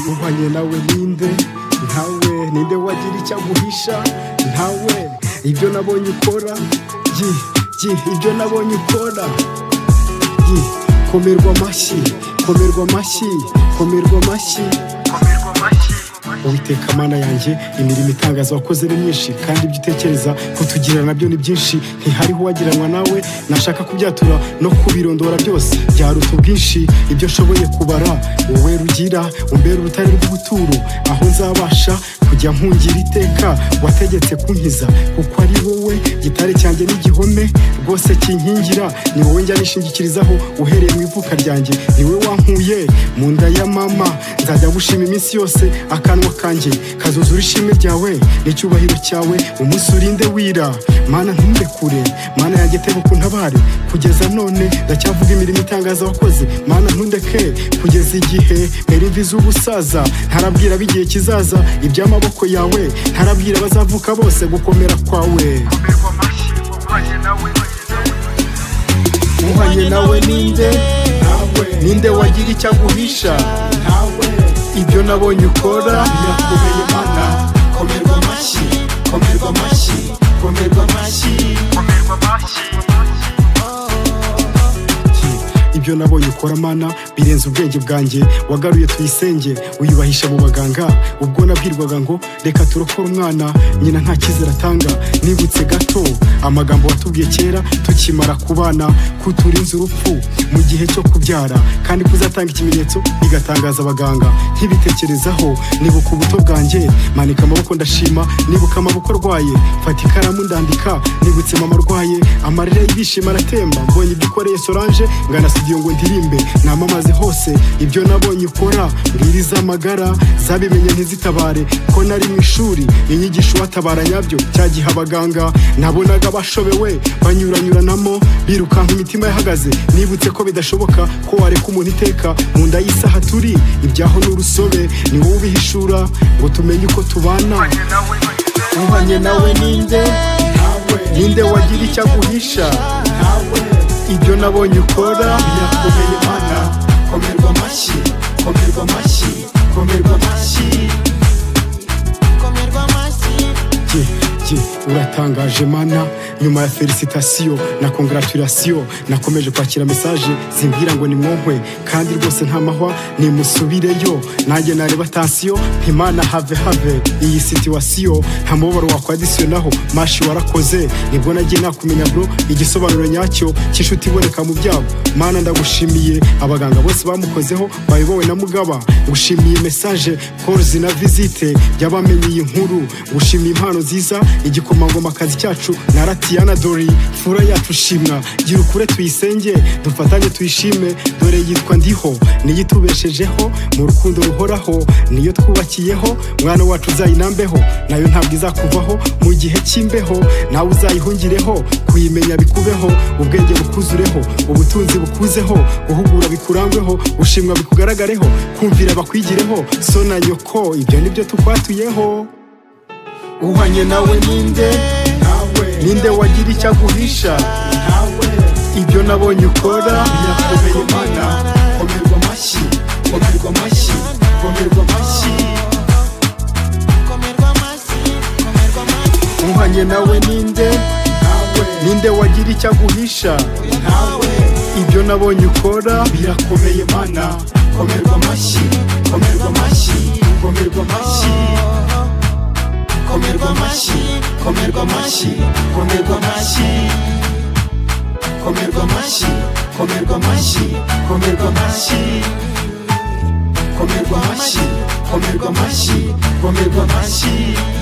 uhwanye nawe ninde ntawe ninde wagira icyo aguhisha ntawe ibyo nabonye ukora yi yi ibyo nabonye ukora yi komerwa amashyi komerwa amashyi komerwa amashyi komerwa amashyi Uwiteka mana yanjye imirimo itangaza wakoze ni myinshi kandi ibyo utekereza kutugira nabyo ni byinshi ntihariho uwagiranwa nawe nashaka kubyatura no kubirondora byose byaruta ubwinshi ibyo nshoboye kubara wowe rugira umbera urutare rw'ubuturo aho nzabasha kujya nkungira iteka wategetse kunkiza kuko ari wowe gitare cyanjye n'igihome rwose kinkingira ni wowe njya nishingikirizaho uhereye mu ivuka ryanjye ni wowe wankuye mu nda ya mama nzajya gushima iminsi yose akanwa kanjye kazuzura ishimwe ryawe n'icyubahiro cyawe umunsi urinde wira mana ntumbekure mana yanjye teba untabare kugeza none ndacyavuga imirimo itangaza wakoze mana ntundeke kugeza igihe mpera imvi z'ubusaza ntarabwira ab'igihe kizaza iby'amaboko yawe ntarabwira abazavuka bose gukomera kwawe uhanye nawe ninde ninde wagira icyo aguhisha ibyo nabonye ukora birakomeye mana komerwa amashyi komerwa amashyi komerwa amashyi komerwa amashyi ibyo nabonye ukora mana birenze ubwenge bwanjye wagaruye tuyisenge uyubahisha mu baganga ubwo nabwirwaga ngo reka turokore umwana nyina nta cyizere atanga nibutse gato amagambo watubwiye kera tukimara kubana kuturinze urupfu mu gihe cyo kubyara kandi kuzatanga ikimenyetso bigatangaza abaganga nkibitekerezaho nibuka ubuto bwanjye manika amaboko ndashima nibuka amaboko arwaye mfata ikaramu ndandika nibutse mama arwaye amarira y'ibyishimo aratemba mbonye ibyo ukoreye solange ngana studio ngo ndirimbe namamaze hose ibyo nabonye ukora mbwira iz'amagara zabimenye ntizitabare ko nari mu ishuri inyigisho watabara nyabyo cya gihe abaganga nabonaga bashobewe banyuranyuranamo birukanka imitima yahagaze nibutse ko bidashoboka ko wareka umuntu iteka mu nda y'isaha turi ibyaho n'urusobe ni wowe ubihishura ngo tumenye uko tubana uhanye nawe ninde ninde wagira icyo aguhisha ibyo nabonye ukora birakomeye mana komerwa amashyi komerwa amashyi komerwa amashyi comergo amashyi Ye, ye, uratangaje mana nyuma ya felicitasiyo na congratulation nakomeje kwakira mesaje zimbwira ngo nimwonkwe kandi rwose nta mahwa nimusubireyo nanjye nareba tansiyo imana have have iyi situwasiyo nta mubabaro wakwadisiyonaho mashi warakoze nibwo nagiye nakumenya bro igisobanuro nyacyo cy'inshuti iboneka mu byago mana ndagushimiye abaganga bose bamukozeho bayobowe na mugaba gushimiye mesaje koruzi na visite y'abamenye iyi nkuru gushimiye impano nziza igikomangoma akazi cyacu na ratiyana dori fura yacu shimwa gira ukure tuyisenge dufatanye tuyishime dore yitwa ndiho niyo itubeshejeho mu rukundo ruhoraho niyo twubakiyeho mwana wacu uzayinambeho nayo ntabwo izakuvaho mu gihe cy'imbeho nawe uzayihungireho kuyimenya bikubeho ubwenge bukuzureho ubutunzi bukuzeho guhugura bikurangweho gushimwa bikugaragareho kumvira bakwigireho so na nyoko ibyo nibyo tukwatuyeho uhanye nawe ninde ninde wagira icyo aguhisha ibyo nabonye ukora birakomeye mana komerwa amashyi komerwa amashyi komerwa amashyi comergo amashyi comergo amashyi uhanye nawe ninde ninde wagira icyo aguhisha ibyo nabonye ukora birakomeye mana komerwa amashyi komerwa amashyi komerwa amashyi komerwa amashyi komerwa amashyi komerwa amashyi komerwa amashyi komerwa amashyi komerwa amashyi komerwa amashyi komerwa amashyi komerwa amashyi